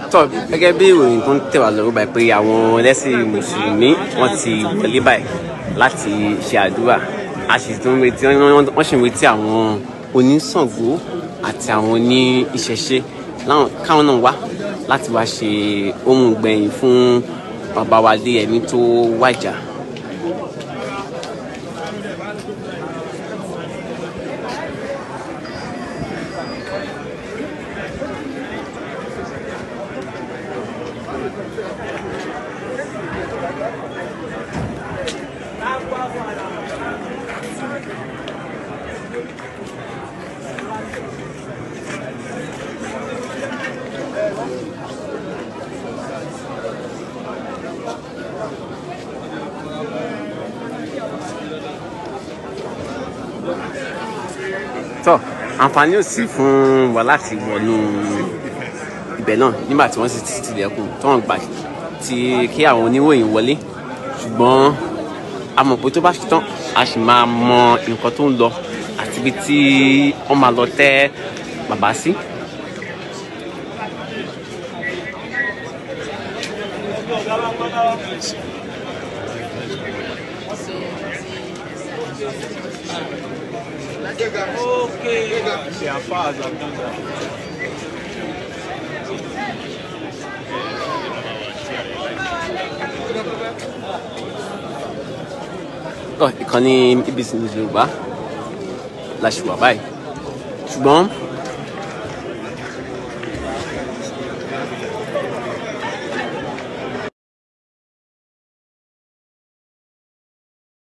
tọ́ gẹ́gẹ́ bí ìròyìn tó ń tẹ̀ wá lọ́rùn báyìí pé àwọn ẹlẹ́sìn mùsùlùmí wọ́n ti wọlé báyìí láti ṣe àdúrà a sì tún retí wọ́n sì ń retí àwọn oníṣàngó àti àwọn oní ìṣẹ̀ṣe káwọn náà wá láti wá ṣe ohun gbẹ̀yìn fún bàbá wa lé ẹni tó wàjà. tọ àǹfààní ò sí fún wa láti wọnú ibẹ̀ náà nígbà tí wọ́n sì ti tilẹ̀kùn tó wọ́n gbà tí kí àwọn oníròyìn wọlé ṣùgbọ́n a mọ̀ pé tó bá ṣe tán a sì máa mọ nǹkan tó ń lọ àti ibi tí wọ́n máa lọ tẹ́ bàbá sí. Okay. C'est à phase en tout cas. ìkànnì BBC News Yorùbá la ṣì wà báyìí ṣùgbọ́n